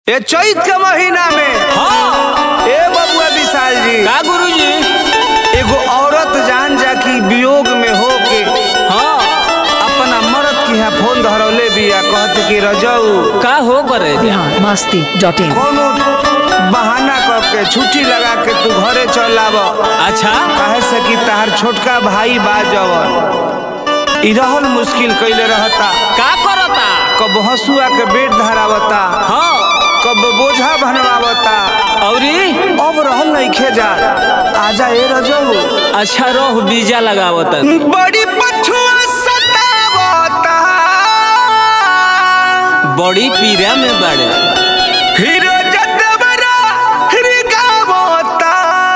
ये चैत के महीना में हाँ ए बबुआ विशाल जी का गुरुजी एगो औरत जान जा कि वियोग में हो के हाँ अपना मर्द की यहाँ फोन धरौले बिया कहत कि रजऊ का हो करे जा बिहार मस्ती डॉट इन कोनो बहाना करके छुट्टी लगा के तू घरे चल आब अच्छा कहे से कि तार छोटका भाई बा जवन ई रहल मुश्किल कैले रहता का करता कब हसुआ के बेट धरावता हाँ कब बोझा बनवावता औरी अब रहल नइखे जा आजा ए रजऊ अच्छा रोह बीजा लगावत बड़ी पछुआ सतावता बड़ी पीरा में बड़े हीरो जटवरा हिरगावता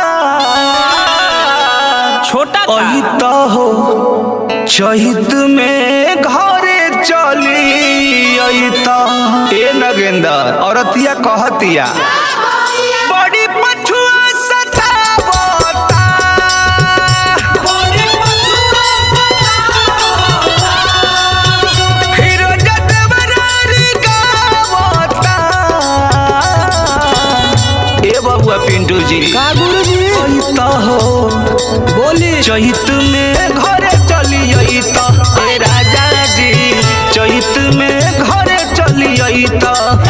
छोटा का अहित हो चहित में घरे चली अहित ए नगेंदर औरतिया कहतिया बड़ी पछुआ सतावता हीरो जटवरा हिरगावता ए बबुआ पिंटू जी का गुरुजी अहित हो बोली चैत में घरे चली अइत ए राजा जी चैत में घरे चली अइत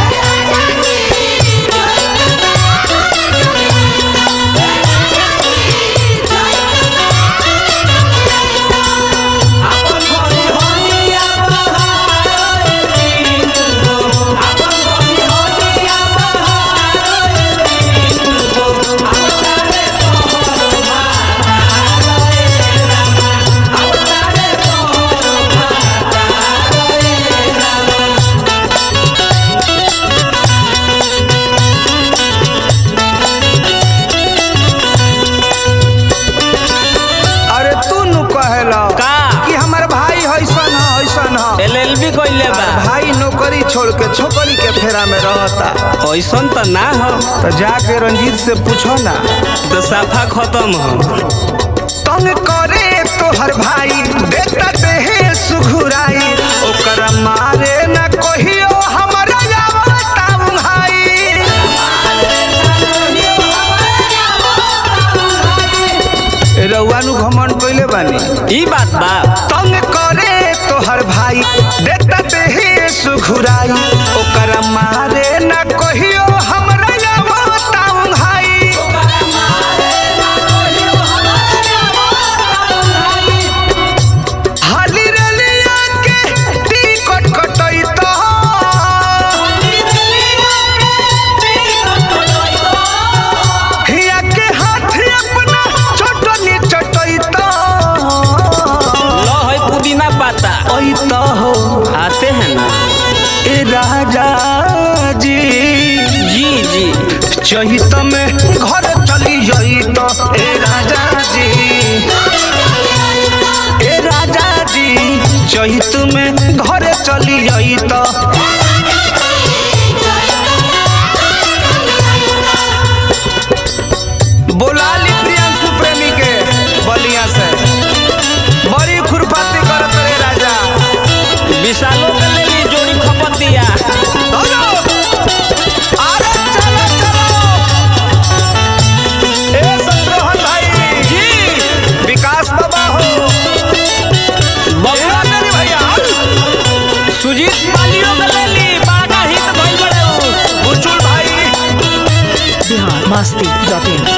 अरे तू नु कहेला का? कि हमर भाई हैसन ह हैसन ह एलएलबी कइले बा भाई नौकरी छोड़ के छोकरी के फेरा में रहता ऐसन त ना हो तो जाके रंजीत से पूछो ना तो साफा खत्म हो तंग करे तोहर भाई देता देहे सुघुराई ओकर मारे न कहियो हमरा आवता भाई रउआ नु घमंड कइले बानी ई बात बा तंग करे तोहर भाई देता देहे सुघुराई ओकर मारे न कहियो हमरा आवता भाई हाली रलिया के टिकट कटैता हिया के हाथ अपना चटनी चटैता लो है पुदीना पाता ऐता हो आते हैं ना ए राजा जी जी जी चहित में घर चली जाइत ए राजा जी ए राजा जी चहित में घर चली जाइत बोलाली प्रियांशु प्रेमी के बलिया से बड़ी खुरपाती करत रे राजा विशालो के ले ली जोड़ी खपत दिया हेलो अरे चलो चलो ए शत्रुघ्न भाई जी विकास बाबा हो बबुआ मेरे भैया सुजीत मालियो के ले ली बड़ा हित भइल बड़े उ। बुचुल भाई बिहार मस्ती डॉट इन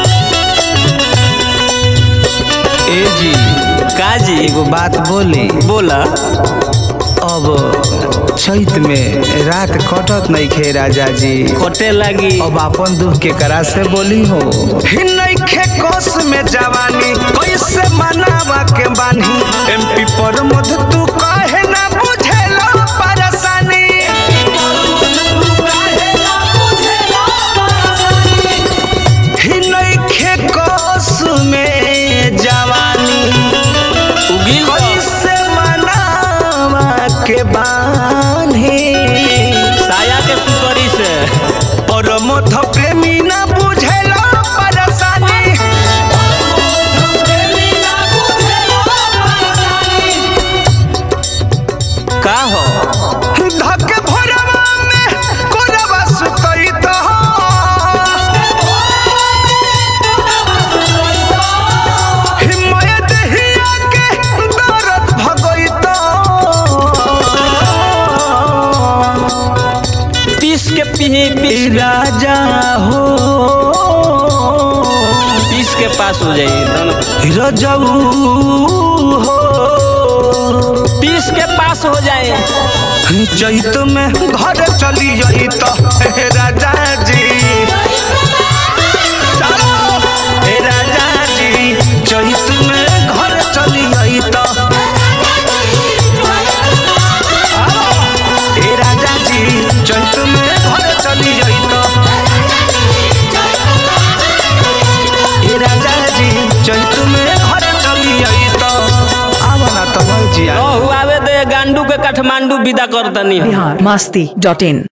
ए जी का जी एगो बात बोली बोला अब चैत में रात कटत नहीं खे राजा जी कटे लगी अब अपन दुख के करा से बोली हो नइखे कोस में जवानी कैसे मनावा के बानी एमपी पर मध तू काहे ना बुझेला परेशानी ही नइखे कोस में जवानी उगिल बा। कैसे मनावा के बानी साया के सुतरी से और मध प्रेमी ना बुझेला परेशानी का हो धक भोरवा में कोरवा सुतई पीस के पी पीस राजा हो पीस के पास हो जाइए दोनों रजऊ हो पीस के पास हो जाए चैत में घर चली जाई तो हे राजा जी चलो हे राजा जी चैत में घर चली जाई तो हे राजा जी चैत में घर चली जाई तो हे राजा जी चैत में घर चली जाई तो आवा ना तो जिया हुआवे दे गांडू के काठमांडू विदा कर दनी बिहार मस्ती डॉट इन